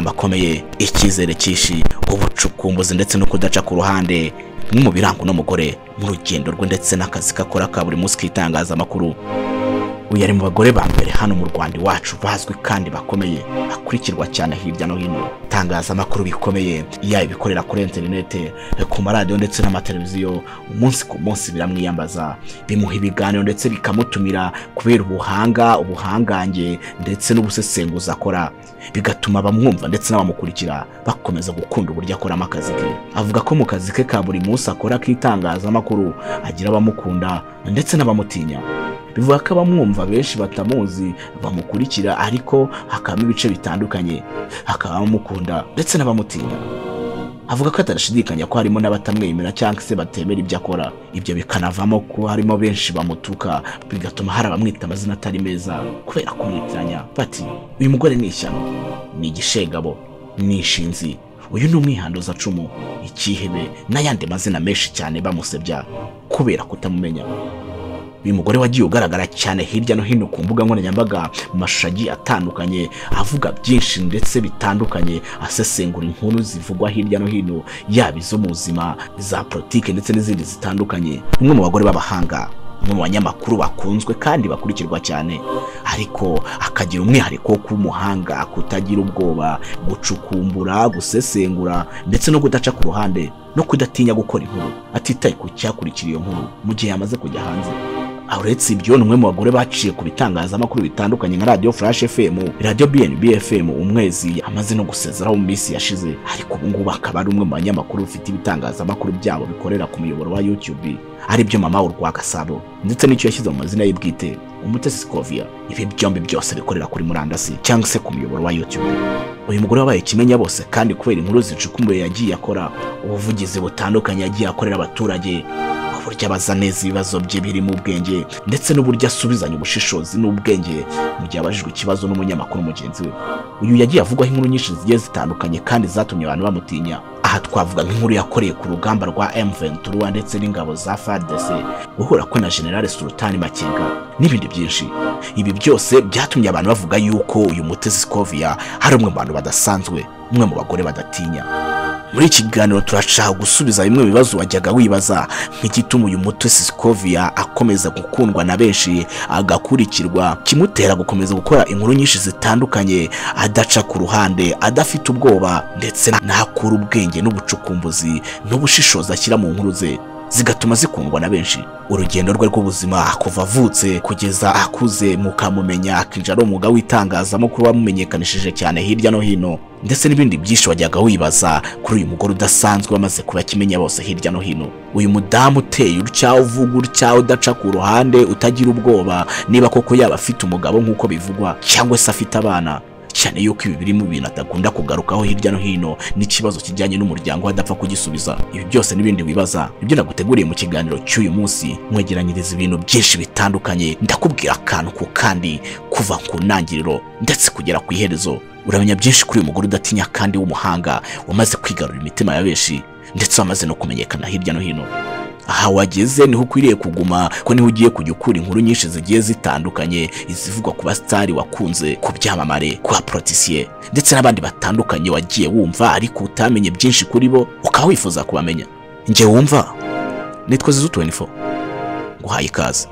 akomeye icyizere cyinshi ubucukumbuzi ndetse no kudaca ku ruhande bimwe mu biranga uno mugore mu rugendo rwe ndetse n'akazi kakora ka buri munsi k'itangazamakuru uyu ari mu bagore ba mbere hano mu rwanda iwacu bazwi kandi bakomeye bakurikirwa cyane hirya no hino itangazamakuru bikomeye yaba ibikorera kuri interinete ku maradiyo ndetse n'amateleviziyo umunsi ku munsi biramwiyambaza bimuha ibiganiro ndetse bikamutumira kubera ubuhanga ubuhangange ndetse n'ubusesenguzi akora bigatuma abamwumva ndetse n'abamukurikira bakomeza gukunda uburyo akoramo akazi ke avuga ko mu kazi ke ka buri munsi akora k'itangazamakuru agira abamukunda ndetse n'abamutinya bivuga ko abamwumva benshi batamuzi bamukurikira ariko hakabamo ibice bitandukanye hakaba abamukunda ndetse n'abamutinya avuga ko atarashidikanya ko harimo n'abatamwemera cyangwa se batemera ibyo akora ibyo bikanavamo ko harimo benshi bamutuka bigatuma hari abamwita amazina atari meza kubera kumwitiranya bati uyu mugore ni ishyano ni igishegabo ni ishinzi uyu ni umwihanduzacumu ikihebe n'ayandi mazina menshi cyane bamusebya kubera kutamumenya uyu mugore wagiye ugaragara cyane hirya no hino ku mbuga nkoranyambaga mu mashusho agiye atandukanye avuga byinshi ndetse bitandukanye asesengura inkuru zivugwa hirya no hino yaba izo mu buzima iza politiki ndetse n'izindi zitandukanye umwe mu bagore b'abahanga umwe mu banyamakuru bakunzwe kandi bakurikirwa cyane ariko akagira umwihariko wo kuba umuhanga kutagira ubwoba gucukumbura gusesengura ndetse no kudaca ku ruhande no kudatinya gukora inkuru atitaye ku cyakurikira iyo nkuru mu gihe yamaze kujya hanze aho uretse ibyo ni umwe mu bagore baciye ku bitangazamakuru bitandukanye nka radiyo furashi fm radiyo bnb fm umwezi amaze no gusezeraho mu minsi yashize ariko ubu ngubu akaba ari umwe mu banyamakuru bafite ibitangazamakuru byabo bikorera ku muyoboro wa youtube aribyo mama urwa gasabo ndetse n'icyo yashyize mu mazina ye bwite umutesi koviya ibi byombi byose bikorera kuri murandasi cyangwa se ku muyoboro wa youtube uyu mugore wabaye ikimenya bose kandi kubera inkuru zicukumuye yagiye akora ubuvugizi butandukanye yagiye akorera abaturage uburyo abaza neza ibibazo bye birimo ubwenge ndetse n'uburyo asubizanya ubushishozi n'ubwenge mu gihe abajijwe ikibazo n'umunyamakuru mugenzi we uyu yagiye avugwaho inkuru nyinshi zigiye zitandukanye kandi zatumye abantu bamutinya aha twavuga nk'inkuru yakoreye ku rugamba rwa M23 ndetse n'ingabo za FARDC guhura kwe na General Sultani Makenga n'ibindi byinshi ibi byose byatumye abantu bavuga yuko uyu Mutesi Scovia hari umwe mu bantu badasanzwe umwe mu bagore badatinya muri iki kiganiro turashaka gusubiza bimwe mu bibazo wajyaga wibaza nk'igituma uyu mutesi Scovia akomeza gukundwa na benshi agakurikirwa kimutera gukomeza gukora inkuru nyinshi zitandukanye adaca ku ruhande adafite ubwoba ndetse n'akura ubwenge n'ubucukumbuzi n'ubushishozi ashyira mu nkuru ze zigatuma zikundwa na benshi urugendo rwe rw'ubuzima kuva avutse kugeza akuze mukamumenya akinjira ari umwuga w'itangazamakuru wamumenyekanishije cyane hirya no hino ndetse n'ibindi byinshi wajyaga wibaza kuri uyu mugore udasanzwe wamaze kuba kimenya bose hirya no hino uyu mudamu uteye utya uvuga utya udaca ku ruhande utagira ubwoba niba koko yaba afite umugabo nk'uko bivugwa cyangwa se afite abana cyane yuko ibi birimo ibintu adakunda kugarukaho hirya no hino n'ikibazo kijyanye n'umuryango we adapfa kugisubiza ibi byose n'ibindi wibaza nibyo naguteguriye mu kiganiro cy'uyu munsi nkwegeranyiriza ibintu byinshi bitandukanye ndakubwira akantu ku kandi kuva ku ntangiriro ndetse kugera ku iherezo uramenya byinshi kuri uyu mugore udatinya kandi w'umuhanga wamaze kwigarurira imitima ya benshi ndetse wamaze no kumenyekana hirya no hino aha wageze niho ukwiriye kuguma ko niho ugiye kujya ukura inkuru nyinshi zigiye zitandukanye izivugwa ku basitari wakunze ku byamamare ku baporotisiye ndetse n'abandi batandukanye wagiye wumva ariko utamenye byinshi kuri bo ukaba wifuza kubamenya njye wumva nitwa zizu 24 nguhaye ikaze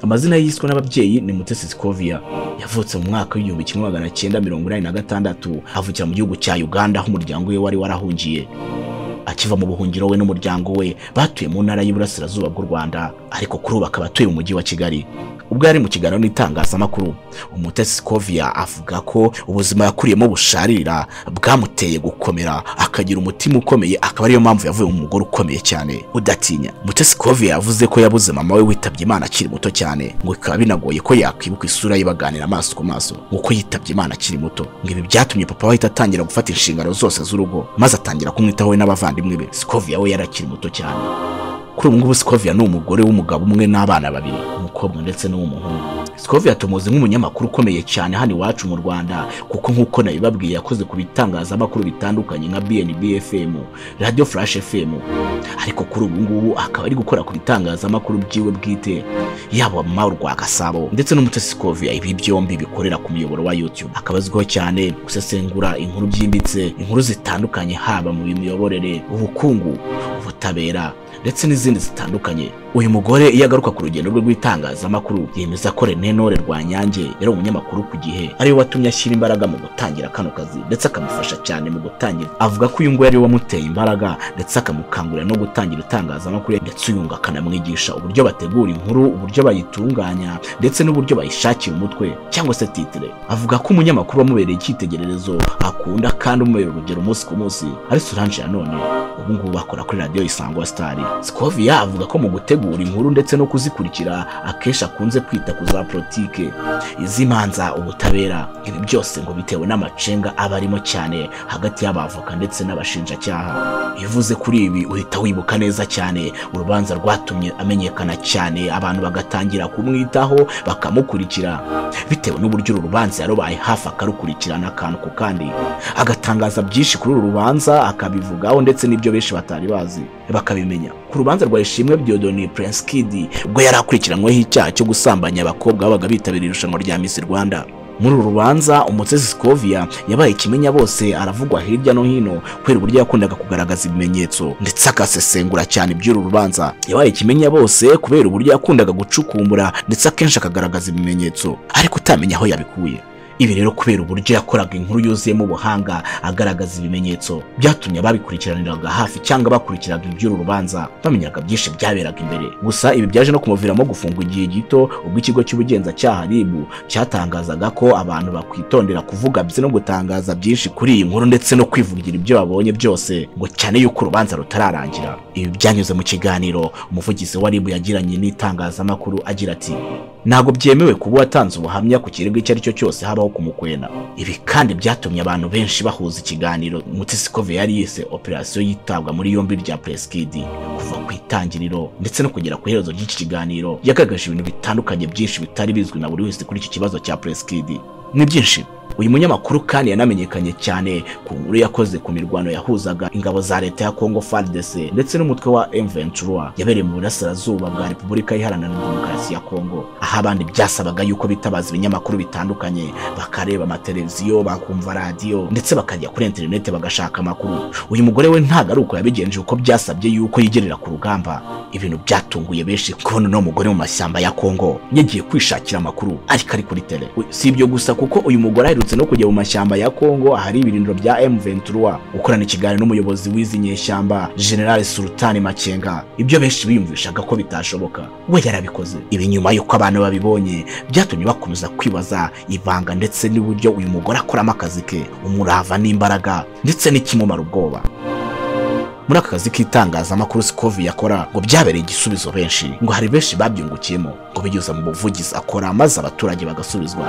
amazina yiswe n'ababyeyi ni Mutesi Scovia yavutse mu mwaka w'igihumbi kimwe magana cyenda mirongo inani na gatandatu avukira mu gihugu cya Uganda aho umuryango we wari warahungiye akiva mu buhungiro we n'umuryango we batuye mu ntara y'iburasirazuba bw'u Rwanda ariko kuri ubu akaba atuye mu mujyi wa Kigali ubwo yari mu kiganiro n'itangazamakuru umutesi Scovia avuga ko ubuzima yakuriyemo busharira bwamuteye gukomera akagira umutima ukomeye akaba ariyo mpamvu yavuye mu mugore ukomeye cyane udatinya mutesi Scovia yavuze ko yabuze mama we witabye Imana akiri muto cyane ngo bikaba binagoye ko yakwibuka isura ye baganira amaso ku maso nk'uko yitabye Imana akiri muto ngo ibi byatumye papa we ahita atangira gufata inshingano zose z'urugo maze atangira kumwitaho we n'abavandimwe be Scovia we yari akiri muto cyane kuri ubu ngubu sikovia ni umugore w'umugabo umwe n'abana babiri umukobwa ndetse n'uw'umuhungu sikovia tumuzi nk'umunyamakuru ukomeye cyane hano iwacu mu rwanda kuko nk'uko nabibabwiye yakoze ku bitangazamakuru bitandukanye nka bnb fm radio flash fm ariko kuri ubu ngubu akaba ari gukora ku bitangazamakuru byiwe bwite yaba mawe rwa gasabo ndetse n'umutesi sikovia ibi byombi bikorera ku muyoboro wa youtube akaba azwiho cyane gusesengura inkuru byimbitse inkuru zitandukanye haba mu miyoborere ubukungu ubutabera ndetse n'izindi zitandukanye uyu mugore iyo agaruka ku rugendo rwe rw'itangazamakuru yemeza ko René Nore Rwanyange yari umunyamakuru ku gihe ariwe watumye ashyira imbaraga mu gutangira kano kazi ndetse akamufasha cyane mu gutangira avuga ko uyu nguyu ariwe wamuteye imbaraga ndetse akamukangurira no gutangira itangazamakuru ndetse uyu ngo akanamwigisha uburyo bategura inkuru uburyo bayitunganya ndetse n'uburyo bayishakira umutwe cyangwa se titire avuga ko umunyamakuru wamubereye icyitegererezo akunda kandi umubera urugero umunsi ku munsi ari Solange nanone ubu ngubu bakora kuri radiyo Isango Star Skovia avuga ko mu gutegura inkuru ndetse no kuzikurikira akenshi akunze kwita ku za politike izimanza ubutabera ibi byose ngo bitewe n'amacenga aba arimo cyane hagati y'abavoka ndetse n'abashinjacyaha bivuze kuri ibi uhita wibuka neza cyane urubanza rwatumye amenyekana cyane abantu bagatangira kumwitaho bakamukurikira bitewe n'uburyo uru rubanza yarubaye hafi akarukurikirana akantu ku kandi agatangaza byinshi kuri uru rubanza akabivugaho ndetse n'ibyo benshi batari bazi bakabimenya ku rubanza rwa ishimwe Diodoni Prince Kid ubwo yari akurikiranyweho icyaha cyo gusambanya abakobwa babaga bitabiriye irushanwa rya Miss Rwanda muri uru rubanza umutesi Skovia yabaye ikimenya bose aravugwa hirya no hino kubera uburyo yakundaga kugaragaza ibimenyetso ndetse akasesengura cyane iby'uru rubanza yabaye ikimenya bose kubera uburyo yakundaga gucukumbura ndetse akenshi akagaragaza ibimenyetso ariko utamenya aho yabikuye ibi rero kubera uburyo yakoraga inkuru yuzuyemo ubuhanga agaragaza ibimenyetso byatumye ababikurikiraniraga hafi cyangwa bakurikiraga iby'uru rubanza bamenyaga byinshi byaberaga imbere gusa ibi byaje no kumuviramo gufungwa igihe gito ubwo ikigo cy'ubugenzacyaha RIB cyatangazaga ko abantu bakwitondera kuvuga ndetse no gutangaza byinshi kuri iyi nkuru ndetse no kwivugira ibyo babonye byose ngo cyane yuko urubanza rutararangira ibi byanyuze mu kiganiro umuvugizi wa RIB yagiranye n'itangazamakuru agira ati ntabwo byemewe kuba watanze ubuhamya ku kirego icyo ari cyo cyose habaho kumukwena ibi kandi byatumye abantu benshi bahuza ikiganiro mutesikove yari yise operasiyo yitabwa muri yombi rya presikidi kuva ku itangiriro ndetse no kugera ku iherezo ry'iki kiganiro yagaragaje ibintu bitandukanye byinshi bitari bizwi na buri wese kuri iki kibazo cya presikidi ni byinshi uyu munyamakuru kandi yanamenyekanye cyane ku nkuru yakoze ku mirwano yahuzaga ingabo za leta ya Congo FARDC ndetse n'umutwe wa M23 yabereye mu burasirazuba bwa Repubulika Iharanira Demokarasi ya Congo aho abandi byasabaga yuko bitabaza ibinyamakuru bitandukanye bakareba amateleviziyo bakumva radiyo ndetse bakajya kuri interineti bagashaka amakuru uyu mugore we ntago ari uko yabigenje kuko byasabye yuko yigerera ku rugamba ibintu byatunguye benshi kubona uno mugore mu mashyamba ya Congo yagiye kwishakira amakuru ariko ari kuri tele si ibyo gusa kuko uyu mugore aherutse aherutse no kujya mu mashyamba ya Kongo ahari ibirindiro bya M23 gukorana ikiganiro n'umuyobozi w'izi nyeshyamba General Sultan Makenga ibyo benshi biyumvishaga ko bitashoboka we yarabikoze ibi nyuma yuko abantu babibonye byatumye bakomeza kwibaza ibanga ndetse n'uburyo uyu mugore akoramo akazi ke umurava n'imbaraga ndetse n'ikimumara ubwoba muri aka kazi k'itangazamakuru Sikovi yakora ngo byabereye igisubizo benshi ngo hari benshi babyungukiyemo ngo bigeze mu buvugizi akora maze abaturage bagasubizwa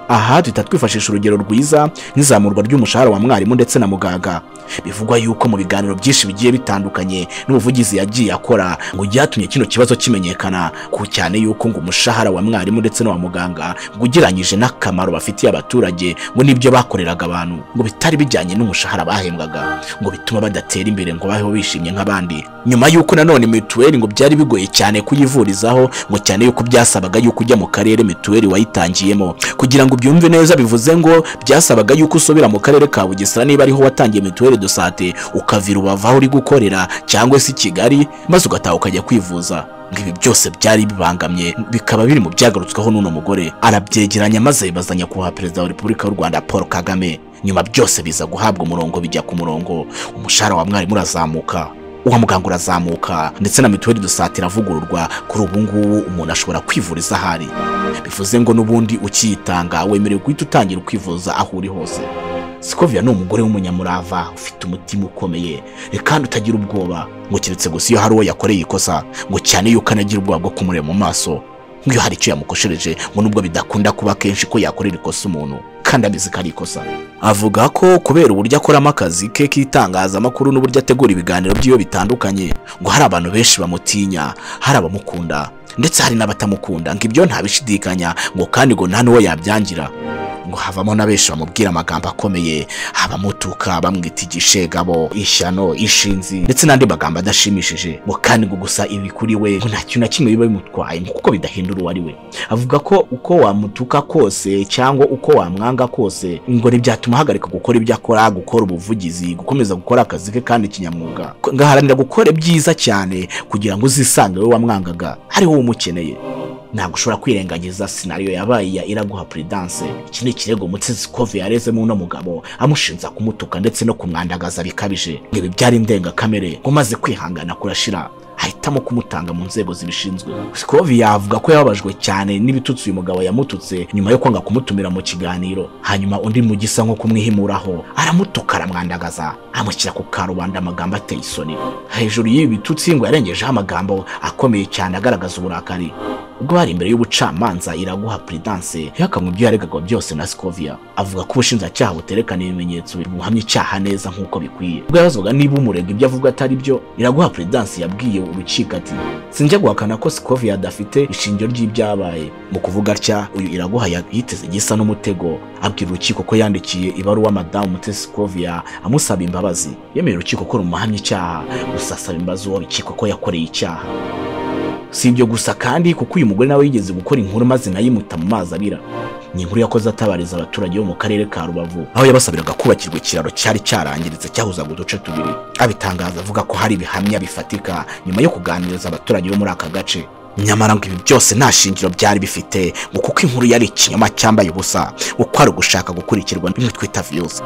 aha duhita twifashisha urugero rwiza nk'izamurwa ry'umushahara wa mwarimu ndetse na muganga bivugwa yuko mu biganiro byinshi bigiye bitandukanye n'ubuvugizi yagiye akora ngo byatumye kino kibazo kimenyekana ku cyane yuko ngo umushahara wa mwarimu ndetse n'uwa muganga ngo ugeranyije n'akamaro bafitiye abaturage ngo n'ibyo bakoreraga abantu ngo bitari bijyanye n'umushahara bahembwaga ngo bituma badatera imbere ngo babeho bishimye nk'abandi nyuma yuko nanone mituweli ngo byari bigoye cyane kuyivurizaho ngo cyane yuko byasabaga yuko ujya mu karere mituweli wayitangiyemo kugira ngo ubyumve neza bivuze ngo byasabaga yuko usubira mu karere ka Bugesera niba ariho watangiye mituweli do sante ukavira ubava aho uri gukorera cyangwa se i Kigali maze ugataha ukajya kwivuza ngo ibi byose byari bibangamye bikaba biri mu byagarutsweho n'uno mugore arabyegeranya maze bazanya kuba perezida wa repubulika y'u Rwanda Paul Kagame nyuma byose biza guhabwa umurongo bijya ku murongo umushahara wa mwarimu urazamuka uwa muganga urazamuka ndetse na mituweli dosate iravugururwa kuri ubu ngubu umuntu ashobora kwivuriza ahari bivuze ngo n'ubundi ukiyitanga wemerewe guhita utangira kwivuza aho uri hose sikovia ni umugore w'umunyamurava ufite umutima ukomeye kandi utagira ubwoba ngo keretse gusa iyo hari uwo yakoreye ikosa ngo cyane yuko anagira ubwoba bwo kumureba mu maso nk'iyo hari icyo yamukoshereje ngo nubwo bidakunda kuba kenshi ko yakorera ikosa umuntu kandi abizi ko ari ikosa avuga ko kubera uburyo akoramo akazi ke k'itangazamakuru n'uburyo ategura ibiganiro by'iyo bitandukanye ngo hari abantu benshi bamutinya hari abamukunda ndetse hari n'abatamukunda ngo ibyo ntabishidikanya ngo kandi ngo nta n'uwo yabyangira ngo havamo na benshi bamubwira amagambo akomeye abamutuka bamwita igishegabo ishyano ishinzi ndetse n'andi magambo adashimishije ngo kandi ngo gusa ibi kuri we ngo nta kintu na kimwe biba bimutwaye ngo kuko bidahindura uwo ari we avuga ko uko wamutuka kose cyangwa uko wamwanga kose ngo ntibyatuma ahagarika gukora ibyo akora gukora ubuvugizi gukomeza gukora akazi ke kandi kinyamwuga ngo aharanira gukora ibyiza cyane kugira ngo uzisange wowe wamwangaga ariho wowe umukeneye ntabwo ushobora kwirengagiza sinariyo yabaye ya iraguha puridanse iki ni ikirego mutsinzi kove yarezemo uno mugabo amushinja kumutuka ndetse no kumwandagaza bikabije ngo ibi byari indengakamere ngo maze kwihangana kurashira ahitamo kumutanga mu nzego zibishinzwe sikovi yavuga ko yababajwe cyane n'ibitutsi uyu mugabo yamututse nyuma yo kwanga kumutumira mu kiganiro hanyuma undi mugisa nko kumwihimuraho aramutuka aramwandagaza amushyira ku karubanda amagambo ateye isoni hejuru y'ibi bitutsi ngo yarengejeho amagambo akomeye cyane agaragaza uburakari ubwo hari imbere y'ubucamanza iraguha puridanse yakamwe ibyo yaregagwa byose na sikovia avuga ko ubushinjacyaha buterekana ibimenyetso bimuhamya icyaha neza nk'uko bikwiye ubwo yabazwaga niba umurega ibyo avuga atari byo iraguha puridanse yabwiye urukiko ati sinjya guhakana ko sikovia adafite ishingiro ry'ibyabaye mu kuvuga atya uyu iraguha yiteze gisa n'umutego abwira urukiko ko yandikiye ibaruwa madamu mutesi sikovia amusaba imbabazi yemera urukiko ko rumuhamya icyaha gusa asaba imbabazi uwo rukiko ko yakoreye icyaha si ibyo gusa kandi kuko uyu mugore nawe yigeze gukora inkuru maze nayimuta mu mazi abira ni inkuru yakoze atabariza abaturage bo mu karere ka rubavu aho yabasabiraga kubakirwa ikiraro cyari cyarangiritse cyahuzaga uduce tubiri abitangaza avuga ko hari ibihamya bifatika nyuma yo kuganiriza abaturage bo muri aka gace nyamara ngo ibi byose nta shingiro byari bifite ngo kuko inkuru yari ikinyoma cyambaye ubusa ngo kwari ugushaka gukurikirwa n'imwe twita viyuzi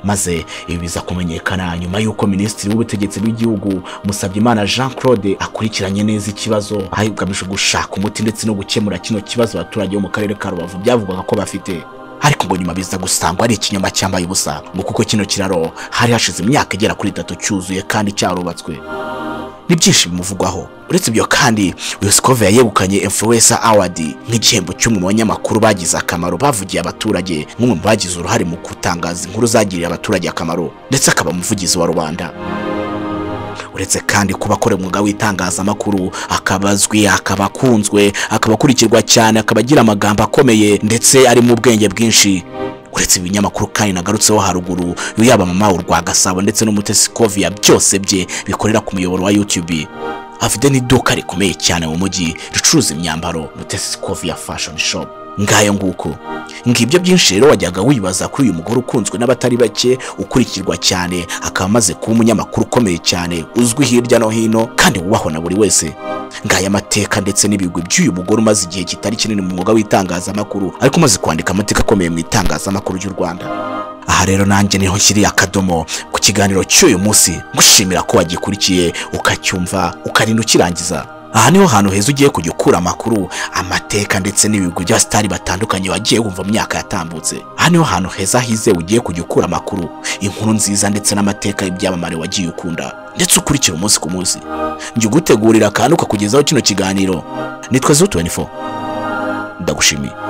maze ibi biza kumenyekana nyuma y'uko minisitiri w'ubutegetsi bw'igihugu musabyimana jean claude akurikiranye neza ikibazo hagamije gushaka umuti ndetse no gukemura kino kibazo abaturage bo mu karere ka rubavu byavugwaga ko bafite ariko ngo nyuma biza gusangwa ari ikinyoma cyambaye ubusa ngo kuko kino kiraro hari hashize imyaka igera kuri itatu cyuzuye kandi cyarubatswe n'ibyinshi bimuvugwaho uretse ibyo kandi uyu sikove yegukanye influencer award nk'igihembo cy'umwe mu banyamakuru bagize akamaro bavugiye abaturage nk'umwe mu bagize uruhare mu gutangaza inkuru zagiriye abaturage akamaro ndetse akaba umuvugizi wa rubanda uretse kandi kuba akora umwuga w'itangazamakuru akaba azwi akaba akunzwe akaba akurikirwa cyane akaba agira amagambo akomeye ndetse ari mu bwenge bwinshi uretse ibinyamakuru kandi nagarutseho haruguru yaba mama urwa gasabo ndetse n'umutesi koviya byose bye bikorera ku muyoboro wa youtube afite n'iduka rikomeye cyane mu mujyi ricuruza imyambaro mutesi koviya fashoni shopu ngayo nguko ngibyo byinshi rero wajyaga wibaza kuri uyu mugore ukunzwe n'abatari bake ukurikirwa cyane akaba amaze kuba umunyamakuru ukomeye cyane uzwi hirya no hino kandi wubahwa na buri wese ngaya amateka ndetse n'ibigwi by'uyu mugore umaze igihe kitari kinini mu mwuga w'itangazamakuru ariko umaze kwandika amateka akomeye mu itangazamakuru ry'u rwanda aha rero nanjye niho nshyiriye akadomo ku kiganiro cy'uyu munsi ngushimira ko wagikurikiye ukacyumva ukarinda ukirangiza aha niho hantu heza ugiye kujya ukura amakuru amateka ndetse n'ibigwi by'abasitari batandukanye wagiye wumva mu myaka yatambutse aha niho hantu heza hizewe ugiye kujya ukura amakuru inkuru nziza ndetse n'amateka y'ibyamamare wagiye ukunda ndetse ukurikira umunsi ku munsi njya ugutegurira akantu kakugezaho kino kiganiro nitwa zo 24 ndagushimiye